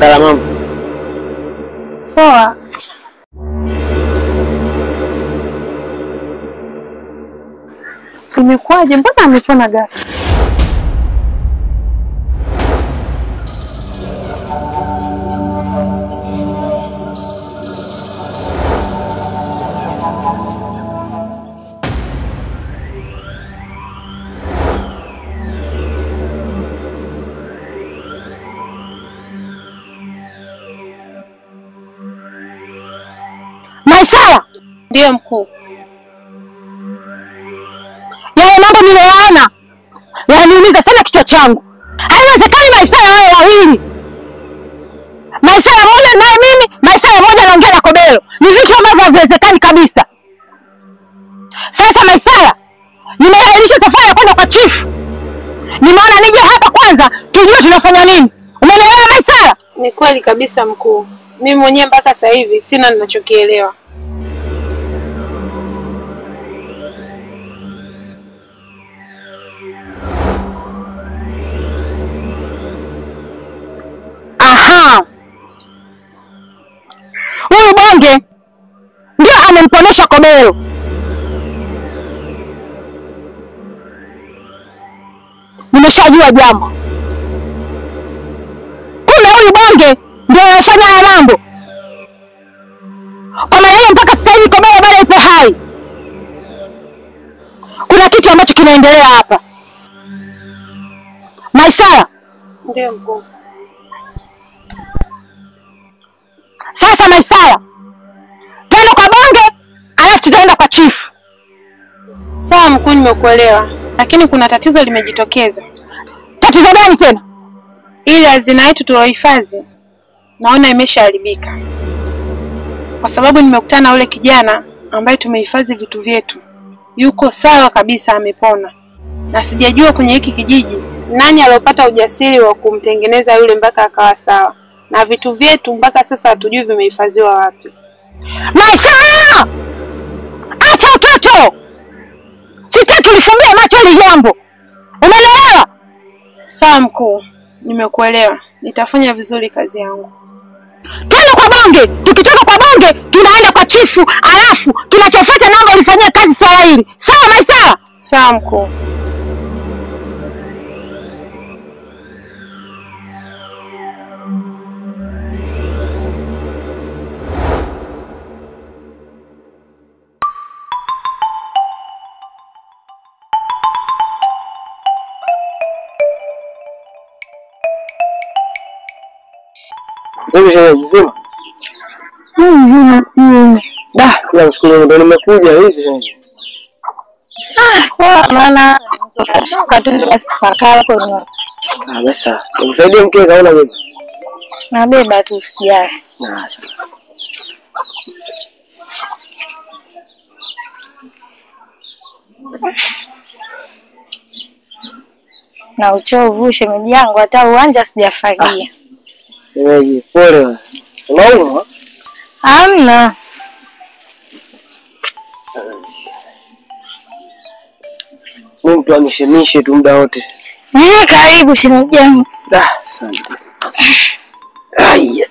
Maisara, mambo Poa. Imekuwaje? Mbona amepona ghafla? Maisara, Ndiyo mkuu. yale mambo niliyoona yaniumiza sana kichwa changu. Haiwezekani Maisara wao wawili, Maisara mmoja naye mimi, Maisara mmoja anaongea na Kobelo. Ni vitu ambavyo haviwezekani kabisa. Sasa Maisara, nimeahirisha safari ya kwenda kwa chifu. Nimeona nije hapa kwanza tujue tunafanya nini. Umeelewa Maisara? Ni kweli kabisa mkuu. Mimi mwenyewe mpaka sasa hivi sina ninachokielewa. Aha, huyu bonge ndio amemponesha Kobelo. Nimeshajua jambo, kumbe huyu bonge ndio anafanya haya mambo. Kwa maana hiyo mpaka sasa hivi Kobelo bado ipo hai. Kuna kitu ambacho kinaendelea hapa. Maisara, Ndiyo mkuu. Sasa Maisara, twende kwa bonge, alafu tutaenda kwa chifu. Sawa mkuu, nimekuelewa, lakini kuna tatizo limejitokeza. Tatizo gani tena? Ile hazina yetu tuliohifadhi naona imeshaharibika, kwa sababu nimekutana na yule kijana ambaye tumehifadhi vitu vyetu. Yuko sawa kabisa, amepona, na sijajua kwenye hiki kijiji nani aliopata ujasiri wa kumtengeneza yule mpaka akawa sawa, na vitu vyetu mpaka sasa hatujui vimehifadhiwa wapi. Maisara, acha utoto, sitaki ulifumbie macho hili jambo, umeelewa? Sawa mkuu, nimekuelewa, nitafanya vizuri kazi yangu. Twende kwa bonge, tukitoka kwa bonge tunaenda kwa chifu, alafu kinachofuata namba ulifanyia kazi swala hili, sawa Maisara? Sawa mkuu. hivi shemeji mzima? Da, namshukuru Mungu ndo nimekuja hivi shemeji. Kwa maana toka tu basi tukakaa kwenye Ah, basi sawa. Nikusaidie mkeka au unabeba? nabeba tu sijali. Ah, sawa. Na uchovu shemeji yangu, hata uwanja sijafagia. Shemeji, pole wewe. Unaumwa? Hamna. Mimi mtu amishemishe tu muda wote. Eh, karibu shemeji yangu. Da, asante. Ai.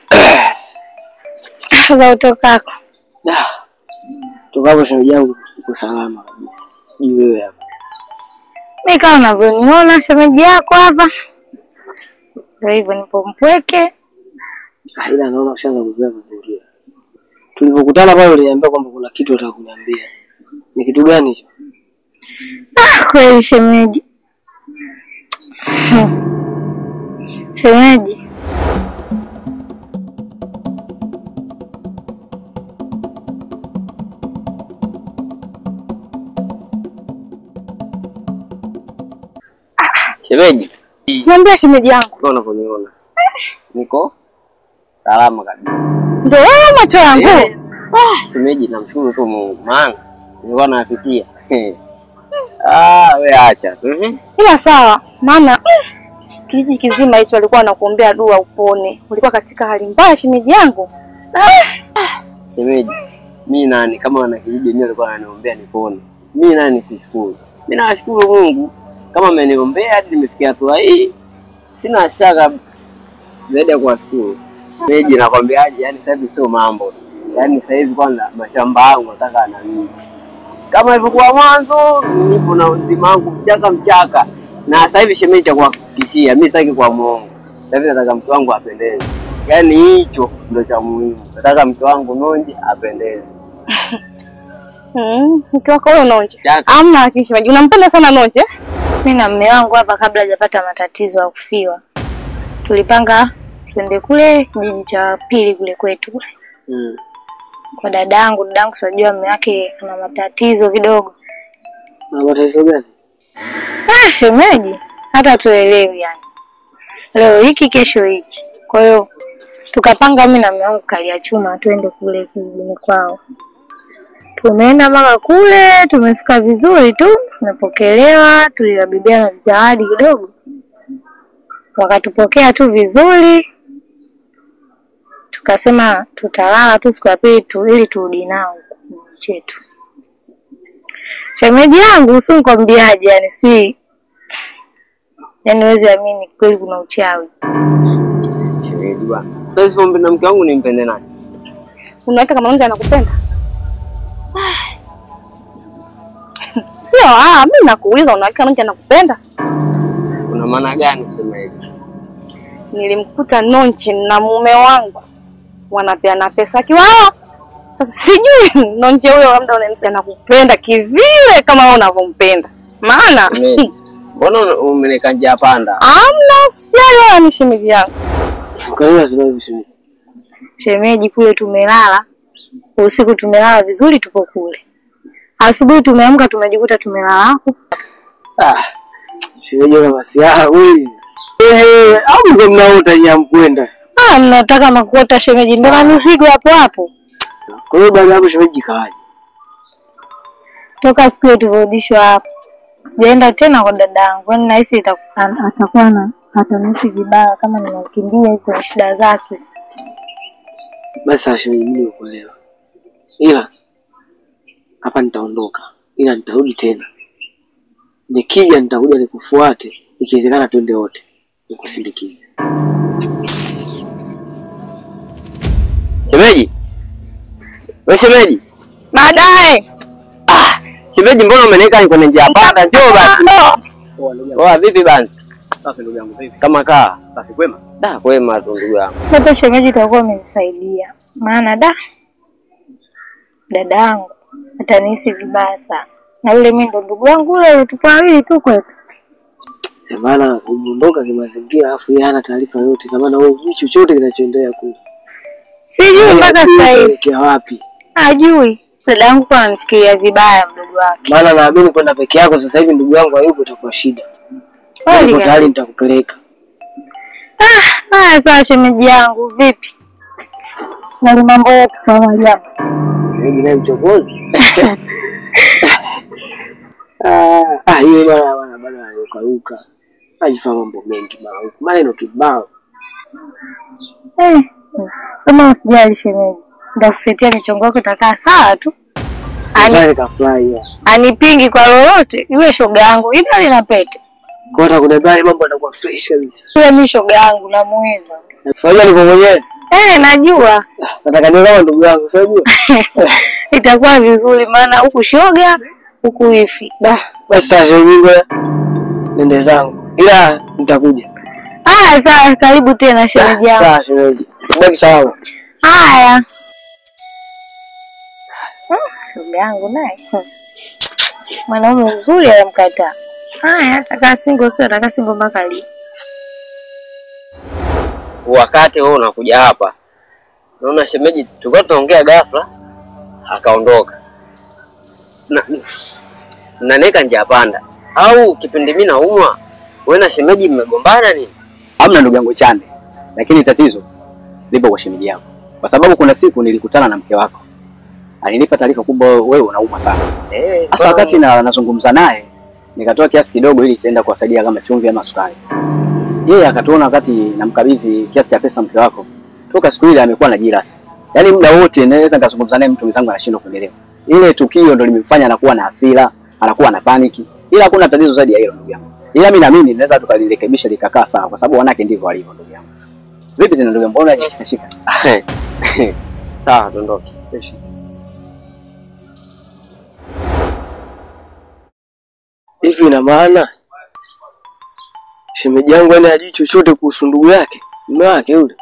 Za utokako. Da. Toka hapo shemeji yangu uko salama kabisa. Sijui wewe hapa. Mimi kama unavyoniona shemeji yako hapa. Ndio hivyo nipo mpweke. Ah, ila naona ushaanza kuzoea mazingira. Tulivyokutana pale uliniambia kwamba kuna kitu unataka kuniambia. Ni kitu gani hicho? Ah, kweli shemeji. Hmm. Shemeji. Shemeji, Niambia shemeji yangu. kama unavyoniona. Niko salama kabisa. Ndio wewe macho yangu. Eh. Shemeji, namshukuru tu Mungu maana nilikuwa nafikia. Ah, we acha tu. Mhm. Ila sawa, maana mm, kijiji kizima hicho walikuwa wanakuombea dua upone. Ulikuwa katika hali mbaya shemeji yangu. Shemeji, mi nani kama wana kijiji wenyewe walikuwa wananiombea nipone. Mi nani nikushukuru? Mi nawashukuru Mungu kama ameniombea hadi nimefikia hatua hii. Sina shaka zaidi ya kuwashukuru. Shemeji, nakwambiaje, yani sasa hivi sio mambo. Yaani sasa hivi kwanza mashamba yangu nataka na mimi. Kama ilivyokuwa mwanzo, nipo na uzima wangu mchaka mchaka. Na sasa hivi shemeji cha kuhakikishia, mimi sitaki kwa muongo. Sasa hivi nataka mke wangu apendeze. Yaani hicho ndio cha muhimu. Nataka mke wangu Nonje apendeze. Mm, mke wako huyo Nonje. Chaka. Amna kishimaji. Unampenda sana Nonje? Mimi na mume wangu hapa, kabla hajapata matatizo ya kufiwa, tulipanga twende kule kijiji cha pili kule kwetu kule Mm. kwa dadangu. Dadangu sijua mume wake ana matatizo kidogo. Na matatizo gani? Ah, shemeji, hata tuelewi yani, leo hiki kesho hiki. Kwa hiyo tukapanga mimi na mume wangu kalia chuma twende kule kijijini kwao. Tumeenda mpaka kule, tumefika vizuri tu, tumepokelewa, tuliwabebea na zawadi kidogo, wakatupokea tu vizuri. Tukasema tutalala tu siku ya pili tu ili turudi nao kijiji chetu. Shemeji yangu si nikwambiaje, yani si yani huwezi amini kweli kuna uchawi. Shemeji bwana. Sasa hivi mpenda mke wangu nimpende nani? Unaweka kama Nonje anakupenda? Sio, ah, mimi nakuuliza unaweka Nonje anakupenda? Kuna maana gani kusema hivi? Nilimkuta Nonje na mume wangu wanapeana pesa akiwa hao. Sasa sijui Nonje huyo labda unamsema anakupenda kivile kama wewe unavyompenda. Maana Shemeji, Mbona umeneka njia panda? amna sijala ni shemeji yangu. Kwa hiyo lazima hivi shemeji. Shemeji, kule tumelala usiku, tumelala vizuri, tupo kule. Asubuhi tumeamka tumejikuta tumelala hapo. Ah. Shemeji kama masiara wewe. Eh, au mko mnaota nyamkwenda. Ah, mnataka makuota shemeji, ndo na mizigo hapo hapo. Kwa hiyo baada ya hapo shemeji kawaje? Toka siku hiyo tulirudishwa hapo, sijaenda tena kwa dadangu, yaani nahisi ita- an- atakuwa na atanisi vibaya kama nimemkimbia kwenye shida zake. Basi sasa shemeji, mimi nimekuelewa, ila hapa nitaondoka, ila nitarudi tena. Nikija nitakuja nikufuate, ikiwezekana twende wote nikusindikize. Shemeji. Wewe shemeji. Baadaye Shemeji mbona umeneka kwenye njia panda? Njoo basi. Poa vipi bana? Safi ndugu yangu, vipi? Kama kaa. Safi kwema? Da kwema tu ndugu yangu. Labda shemeji itakuwa amenisaidia, maana da dadangu atanihisi vibaya sana, na yule mimi ndo ndugu yangu ule, tupo wawili tu kwetu. Eh, maana umeondoka kimazingira, alafu yeye hana taarifa yote, na maana wewe hujui chochote kinachoendelea kule. Sijui mpaka sasa hivi Kuelekea wapi? hajui. Dada yangu kwa ananifikiria vibaya mdogo wake. Maana naamini kwenda peke yako sasa hivi ndugu yangu hayupo, itakuwa shida. Kweli Niko kabisa. tayari nitakupeleka. Ah, haya sawa shemeji yangu, vipi? Na mambo yetu kama jambo. Shemeji naye mchokozi. Ah, ah, yule bwana bwana bwana anarukaruka. Anajifanya mambo mengi bwana huku. Maneno kibao. Eh, sema usijali shemeji. Nitakusetia michongo yako itakaa sawa tu. Sasa kafurahi. ya. Anipingi kwa lolote. Yule shoga yangu, ile lina pete. Kwa hiyo kuna mambo yanakuwa fresh kabisa. Yule mi shoga yangu namuweza. Unajua niko mwenyewe. Eh, najua. Nataka niwe kama ndugu yangu, unajua? Itakuwa vizuri maana huku shoga, huku hivi. Da. Basi sasa mimi nende zangu. Ila nitakuja. Haya sawa, karibu tena shemeji yangu. Sawa shemeji. Baki salama. Haya. Ah, Shoga yangu naye. hmm. Mwanaume mzuri anamkataa. Haya, atakaa single sio atakaa single mpaka lini? Wakati wewe unakuja hapa. Naona shemeji tulikuwa tunaongea ghafla akaondoka. Na naneka njia panda. Au kipindi mimi naumwa, wewe na shemeji mmegombana nini? Hamna ndugu yangu Chande, lakini tatizo lipo kwa shemeji yako, kwa sababu kuna siku nilikutana na mke wako, alinipa taarifa kubwa, wewe unaumwa sana. Eh, Sasa wakati na nazungumza naye nikatoa kiasi kidogo ili kienda kuwasaidia kama chumvi ama sukari. Yeye akatuona wakati namkabidhi kiasi cha pesa mke wako, toka siku ile amekuwa na jirasi, yaani muda wote naweza nikazungumza naye, mtu mwenzangu anashindwa kuelewa. Ile tukio ndo limemfanya anakuwa na hasira, anakuwa na paniki, ila hakuna tatizo zaidi ya hilo ndugu yangu. Ila mimi naamini naweza tukalirekebisha likakaa sawa, kwa sababu wanawake ndivyo walivyo ndugu yangu. Vipi tena ndugu, mbona unashika shika? Sawa, tuondoke. Eshi. Hivi ina maana shemeji yangu yani hajui chochote kuhusu ndugu yake mume wake yule?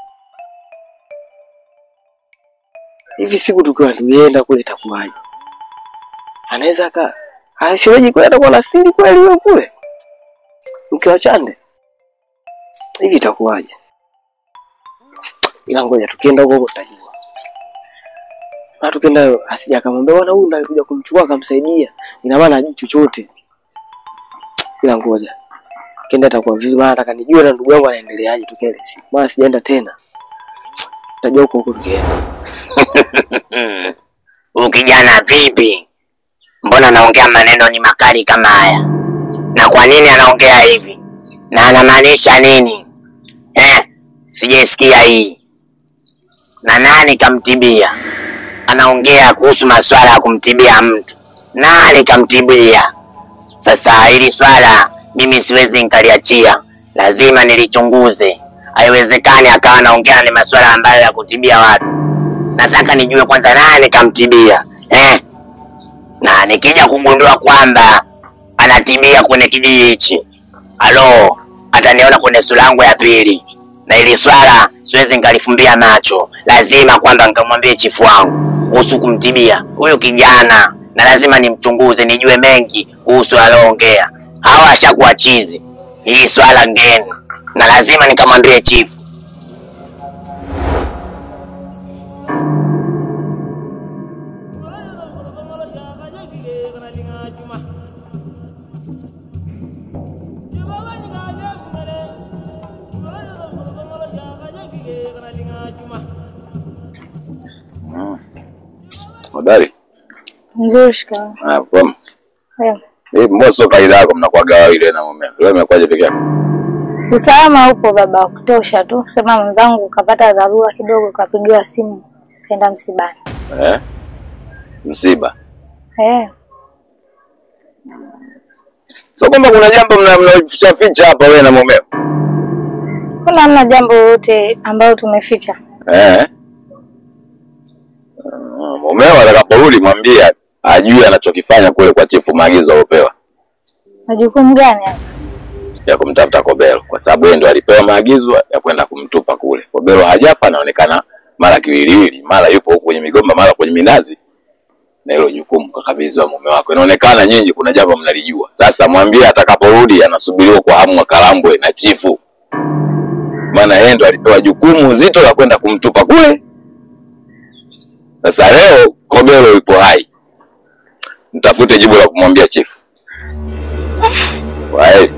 Hivi siku tukiwa tulienda kule itakuwaje? Anaweza aka Ah, shemeji kweli atakuwa na siri kweli wewe kule? Mke wa Chande? Hivi itakuwaje? Ila ngoja tukienda huko huko tutajua. Na tukienda asija akamwambia bwana huyu ndo alikuja kumchukua akamsaidia. Ina maana hajui chochote. Ila ngoja. Kenda atakuwa vizuri maana nataka nijue na ndugu yangu anaendeleaje tukienda siku. Maana sijaenda tena. Tutajua huko huko tukienda. Huyu kijana vipi? Mbona anaongea maneno ni makali kama haya? Na kwa nini anaongea hivi? Na anamaanisha nini? Eh, sijaisikia hii. Na nani kamtibia? Anaongea kuhusu masuala ya kumtibia mtu. Nani kamtibia? Sasa hili swala mimi siwezi nikaliachia, lazima nilichunguze. Haiwezekani akawa anaongea ni masuala ambayo ya kutibia watu. Nataka nijue kwanza nani kamtibia eh? na nikija kugundua kwamba anatibia kwenye kijiji hichi, alo, ataniona kwenye sura yangu ya pili, na ili swala siwezi nikalifumbia macho. Lazima kwamba nikamwambie chifu wangu kuhusu kumtibia huyu kijana, na lazima nimchunguze, nijue mengi kuhusu aloongea. Hawa ashakuwa chizi, hii swala ngeni, na lazima nikamwambie chifu. Hodari. Nzuri shikamoo. Ah, kwa Eh, Eh, mbona sio kaida yako mnakuwaga wawili na mume. Leo imekuwaje peke yako? Usalama upo baba wa kutosha tu. Sema mwenzangu kapata dharura kidogo, kapigiwa simu kaenda msibani. Eh? Msiba. Eh, Sio kwamba kuna jambo mna mnaficha ficha hapa wewe na mumeo. kuna hamna jambo lolote ambalo tumeficha. Eh? Ah, Mumeo atakaporudi mwambie ajue anachokifanya kule kwa chifu maagizo aliopewa Majukumu gani hapa? ya kumtafuta Kobelo kwa sababu yeye ndo alipewa maagizo ya kwenda kumtupa kule. Kobelo hajafa anaonekana mara kiwiliwili, mara yupo huko kwenye migomba, mara kwenye minazi. Na hilo jukumu kakabidhiwa mume wako. Inaonekana nyinyi kuna jambo mnalijua. Sasa mwambie atakaporudi anasubiriwa kwa hamu akalambwe na chifu. Maana yeye ndo alipewa jukumu zito la kwenda kumtupa kule. Sasa leo Kobelo yupo hai. Mtafute jibu la kumwambia chifu. Wae.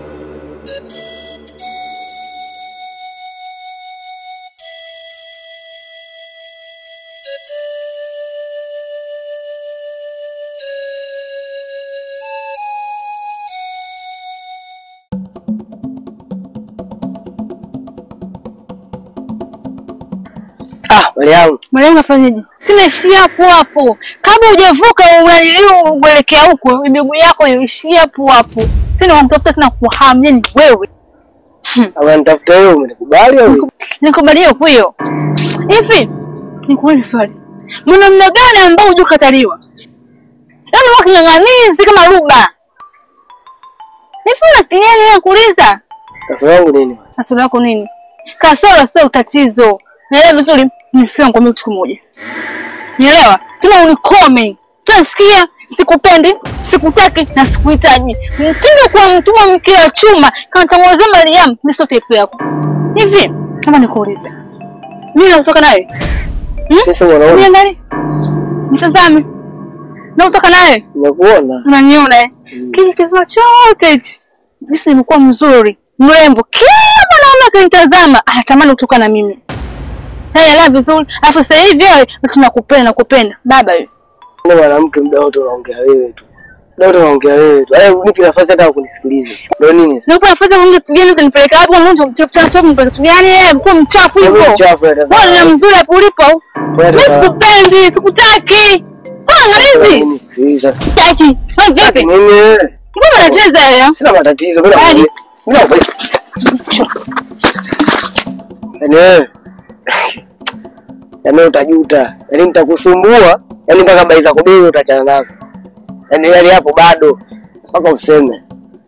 Ah, wale yangu. Mwalimu afanyeje? Tunaishia hapo hapo. Kabla hujavuka unaliliu uelekea huko, miguu yako iishia hapo hapo. Tena unamtafuta tena kuhamu nini wewe? Ama nitafuta wewe umenikubali au? Nikubalie huyo. Hivi nikuulize swali. Mwanamume gani ambao hujakataliwa? Yaani wako king'ang'anizi kama ruba. Hivi una kinyani ya kuuliza? Kasoro yangu nini? Kasoro yako nini? Kasoro sio tatizo. Naelewa vizuri, nisikia nikwambia kitu kimoja. Nielewa? Tena unikome. Tunasikia sikupendi, sikutaki na sikuhitaji. Mtindo kwa mtumwa mke wa chuma, kama tamwozea Mariam, mimi sio type yako. Hivi, kama nikuulize. Mimi natoka naye. Sasa unaona Niangalie. Mtazame. Na utoka naye. nimekuona. Unaniona eh? Kile kifaa chote hichi. Jinsi nimekuwa mzuri, mrembo. Kila mwanaume akinitazama anatamani kutoka na mimi. Naelewa vizuri. Alafu sasa hivi wewe tunakupenda nakupenda. Baba wewe. Ndio mwanamke muda wote unaongea wewe tu. Muda wote unaongea wewe tu. Eh, unipe nafasi hata ya kunisikiliza. Ndio nini? Nakupa nafasi ya kuongea kitu gani ukanipeleka wapi kwa mtu mchafu mchafu mpeleka kitu gani yeye mkuu mchafu Wewe hivyo. mchafu ya Wewe ni mzuri hapo ulipo. Mimi sikupendi, sikutaki. Wewe hivi. Sikiliza. Sitaki. Wewe vipi? Nini wewe? Mbona unacheza wewe? Sina matatizo. Mimi Bali. nakwambia. Mimi nakwambia. Yaani wewe yaani wewe utajuta, yaani nitakusumbua, yaani mpaka bai za kubili utachana nazo, yaani yaani hapo bado mpaka useme.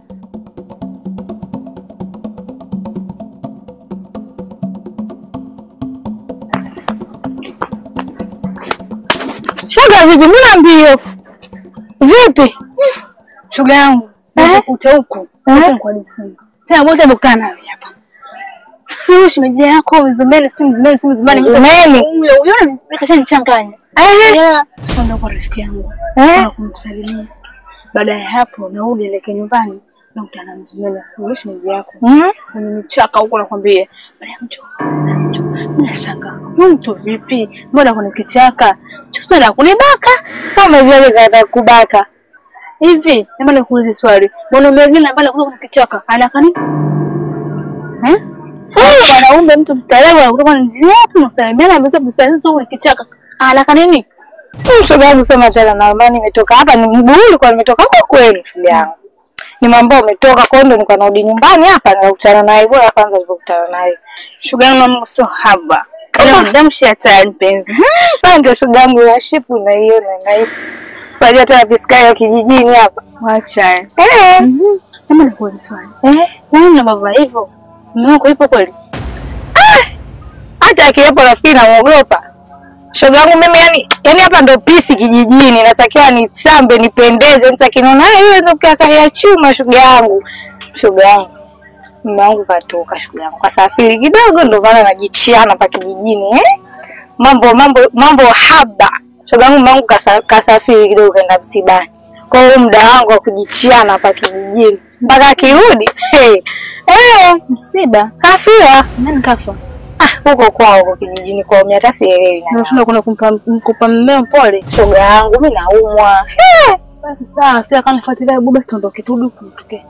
Shoga vipi? Mbona mbio? Vipi? Shoga yangu, nakuta huku. Acha nikuhadisie. Tena wote nimekutana nawe hapa. Si shemeji yako Mzumeni, si Mzumeni, si Mzumeni. Mzumeni? Huyo huyo nikashanichanganya. Eh, Yeah. Ndio kwa rafiki yangu. eh. Na kumsalimia. Baada ya hapo narudi elekea nyumbani nakutana na Mzumeni. Huyo shemeji yako. Mm? Kwenye michaka huko nakwambia. Baada ya mtu. mtu. Nashangaa. Huyu mtu vipi? Mbona kuna kichaka? Chuzo na kunibaka. Kama vile kata kubaka. Hivi, naomba nikuulize swali. Mwanaume mwingine ambaye anakuja kuna kichaka, anataka nini? Eh? Wanaume mtu mstaarabu anakutoka njia tunasalimiana ameweza kusalimia tu kuna kichaka. Anataka nini? Mm, Shoga yangu sema chana na maana nimetoka hapa ni mguu ulikuwa nimetoka huko kweli shoga yangu. Ni mambo umetoka kwa hiyo ndo nilikuwa narudi nyumbani hapa nikakutana naye bora kwanza nilipokutana naye. Shuga yangu mambo sio haba. Kama mdamshi hatari mpenzi. Asante shoga yangu ya shipu naiona nice. Sasa tena piskari ya kijijini hapa. Wacha. Eh. Naomba nikuulize swali. Eh. Wewe una baba hivyo? Mume wako yupo kweli? hata akiwepo rafiki namuogopa. Shoga yangu mimi yani, yani hapa ndo pisi kijijini, natakiwa nisambe nipendeze. Mtu akiniona "Ah, yule ndo kaka ya chuma, shoga yangu, shoga yangu mume wangu katoka, shoga yangu kasafiri kidogo, ndo maana najichiana pa kijijini eh? Mambo mambo mambo haba. Shoga yangu mume wangu kasa, kasafiri kidogo kaenda msibani, kwa hiyo muda wangu wa kujichiana pa kijijini mpaka akirudi hey, eh, Msiba. kafia Nani kafa? Ah, huko kwao huko kijijini kwao, mimi hata sielewi. na- Unashinda kuna kumpa kumpa mmeo pole. Shoga yangu mimi naumwa. Basi sawa, sasa kama nifuatilia hebu basi tuondoke tu duku tuke.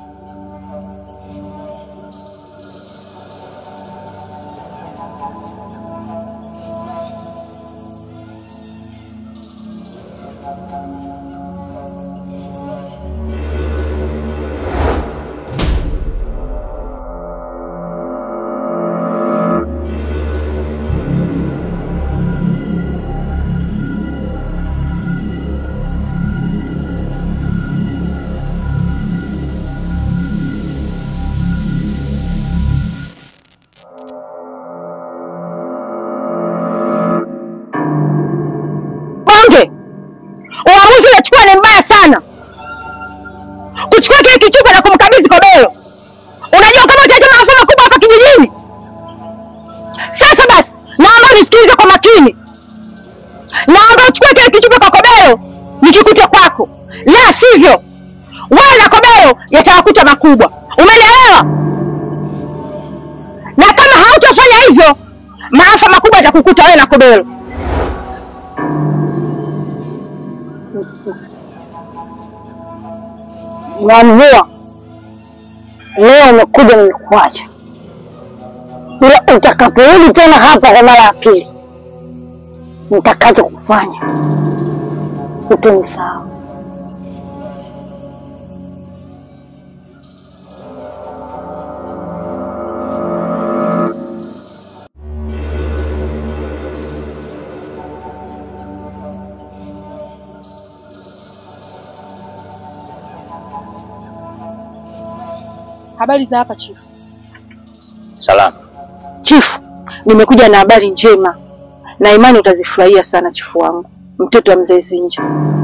Bonge, uamuzi unachukua ni mbaya sana, kuchukua kile kichupa na kumkabidhi Kobelo. Unajua kama utaleta maafa makubwa hapa kijijini. Sasa basi, naomba unisikilize kwa makini, naomba uchukue kile kichupa kwa Kobelo nikikute kwako, la sivyo wewe na Kobelo yatawakuta makubwa. Umenielewa? Na kama hautafanya hivyo, maafa makubwa yatakukuta wewe na Kobelo. na mvua leo nimekuja nimekuacha, ila utakaporudi tena hapa kwa mara ya pili, nitakacho kufanya utonisahau. Habari za hapa chifu. Salama. Chifu, nimekuja na habari njema na imani utazifurahia sana chifu wangu, mtoto wa mzee Zinja.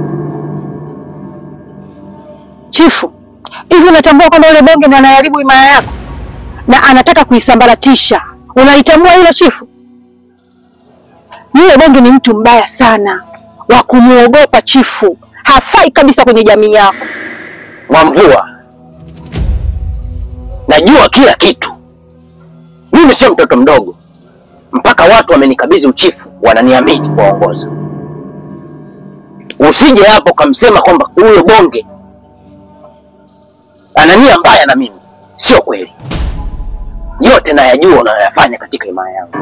Chifu, hivi unatambua kwamba yule bonge ndo anaharibu himaya yako na anataka kuisambaratisha? Unalitambua hilo chifu? Yule bonge ni mtu mbaya sana wa kumuogopa chifu, hafai kabisa kwenye jamii yako. Mwamvua, najua kila kitu. Mimi sio mtoto mdogo, mpaka watu wamenikabidhi uchifu, wananiamini kuwaongoza. Usije hapo kamsema kwamba huyo bonge ana nia mbaya na mimi, sio kweli. Yote nayajua unayoyafanya katika himaya yangu.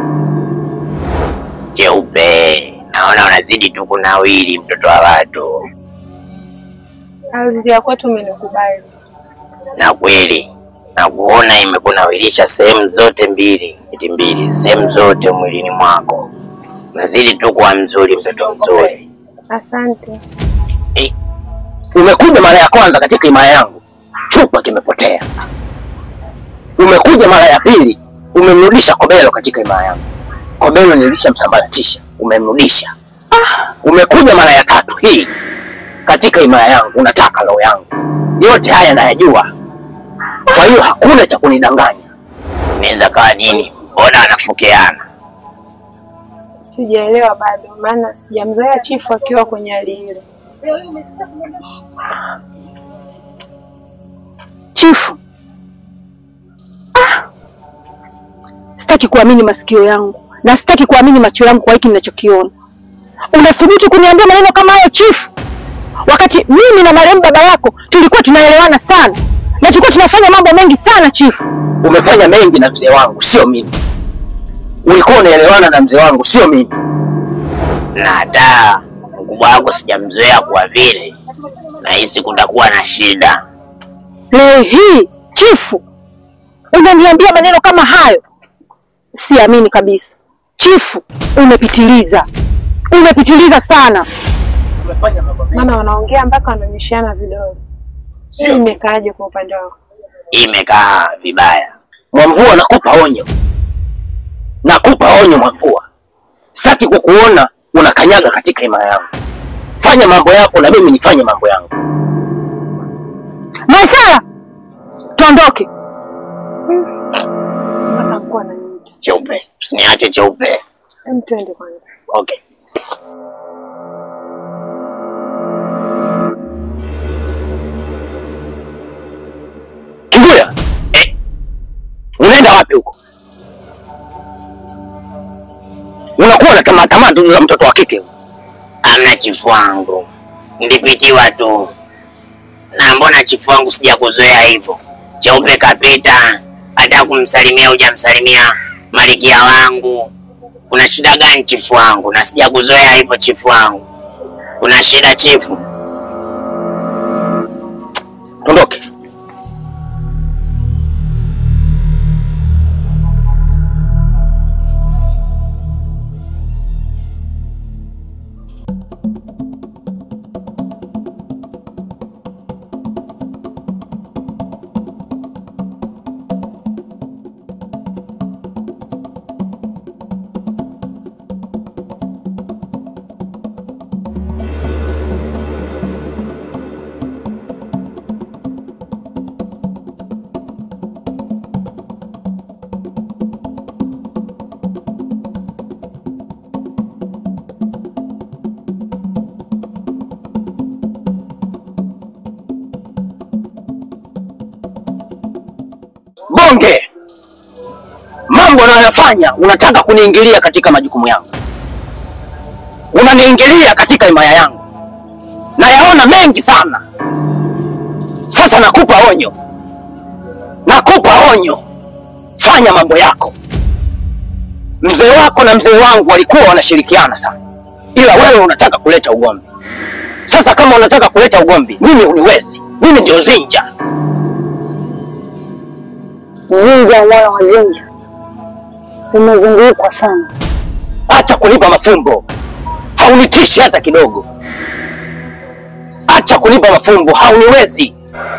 Cheupe, naona unazidi tu kunawili, mtoto wa watu. Ardhi ya kwetu umenikubali. Na kweli na kuona imekunawirisha sehemu zote mbili, eti mbili, sehemu zote mwilini mwako. Unazidi tu kuwa mzuri, mtoto mzuri. Asante. Umekuja mara ya kwanza katika himaya yangu, chupa kimepotea. Umekuja mara ya pili, umemrudisha Kobelo katika himaya yangu. Kobelo nilishamsambaratisha, umemrudisha. Umekuja mara ya tatu hii katika himaya yangu, unataka roho yangu. Yote haya nayajua, kwa hiyo hakuna cha kunidanganya. Inaweza kawa nini? Mbona wanafukiana? Sijaelewa bado, maana sijamzoea chifu akiwa kwenye hali ile. Chifu, ah! Sitaki kuamini masikio yangu na sitaki kuamini macho yangu kwa hiki ninachokiona. Unathubutu kuniambia maneno kama hayo chifu, wakati mimi na marehemu baba yako tulikuwa tunaelewana sana na tulikuwa tunafanya mambo mengi sana chifu. Umefanya mengi na mzee wangu, sio mimi. Ulikuwa unaelewana na mzee wangu, sio mimi. Na hata mkubwa wako sijamzoea kwa vile nahisi kutakuwa na shida. Leo hii chifu, unaniambia maneno kama hayo? Siamini kabisa chifu, umepitiliza, umepitiliza sana. Maana wanaongea mpaka wananyoshiana vidole. Sio imekaaje kwa upande wako? Imekaa vibaya. Mwamvua, nakupa onyo, nakupa onyo Mwamvua, sitaki kukuona unakanyaga katika himaya yangu. Fanya mambo yako na mimi nifanye mambo yangu. Maisara, tuondoke. Mpaka mkuu ananiita. Cheupe, usiniache cheupe. Hem, twende kwanza. Okay. Kinguya, eh, unaenda wapi huko? Unakuwa na tamaa tamaa tu za mtoto wa kike. Amna chifu wangu, nilipitiwa tu. Na mbona chifu wangu sijakuzoea hivyo? Cheupe kapita, hata kumsalimia hujamsalimia malikia wangu. Kuna shida gani chifu wangu? Na sijakuzoea hivyo chifu wangu. Kuna shida chifu? Ondoke. Bonge, mambo unayoyafanya unataka kuniingilia katika majukumu yangu, unaniingilia katika himaya yangu, nayaona mengi sana. Sasa nakupa onyo, nakupa onyo, fanya mambo yako. Mzee wako na mzee wangu walikuwa wanashirikiana sana, ila wewe unataka kuleta ugomvi. Sasa kama unataka kuleta ugomvi, mimi uniwezi, mimi ndio Zinja. Zinja, mwana wa Zinja, umezungukwa sana. Acha kunipa mafumbo, haunitishi hata kidogo. Acha kunipa mafumbo, hauniwezi.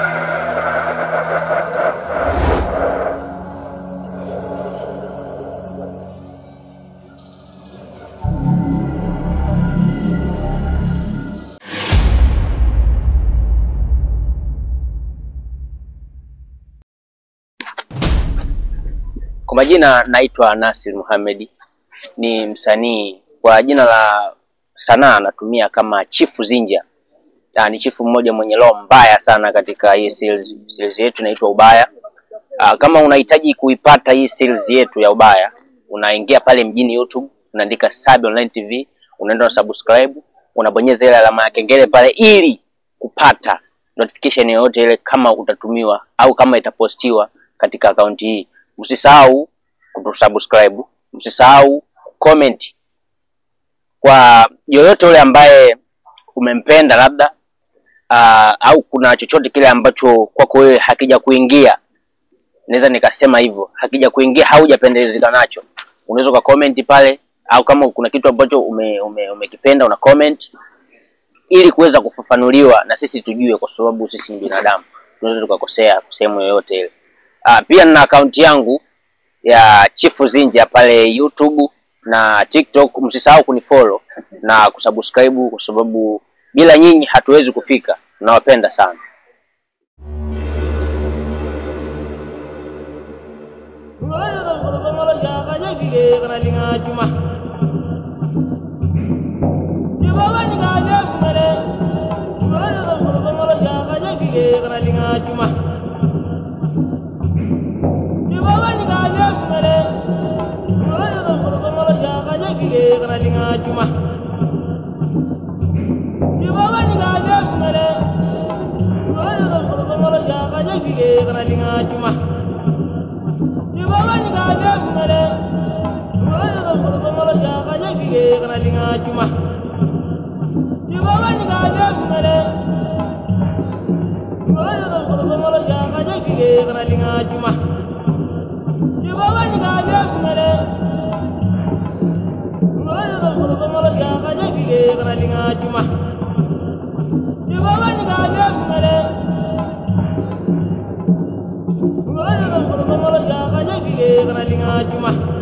Kwa majina naitwa Nasir Muhamedi, ni msanii kwa jina la sanaa anatumia kama Chifu Zinja. Ah, ni chifu mmoja mwenye roho mbaya sana katika hii series, series yetu inaitwa Ubaya. Ah, kama unahitaji kuipata hii series yetu ya Ubaya, unaingia pale mjini YouTube, unaandika Sabi Online TV, unaenda na subscribe, unabonyeza ile alama ya kengele pale ili kupata notification yoyote ile kama utatumiwa au kama itapostiwa katika akaunti hii. Msisahau kutusubscribe, msisahau comment kwa yoyote yule ambaye umempenda labda uh, au kuna chochote kile ambacho kwako wewe hakija kuingia naweza nikasema hivyo. Hakija kuingia haujapendezeka nacho, unaweza uka comment pale, au kama kuna kitu ambacho ume, ume, umekipenda una comment ili kuweza kufafanuliwa na sisi tujue, kwa sababu sisi ni binadamu, tunaweza tukakosea sehemu yoyote ile. Ah, pia nina akaunti yangu ya Chifu Zinja pale YouTube na TikTok. Msisahau kunifollow na kusubscribe, kwa sababu bila nyinyi hatuwezi kufika. Nawapenda sana. Juma.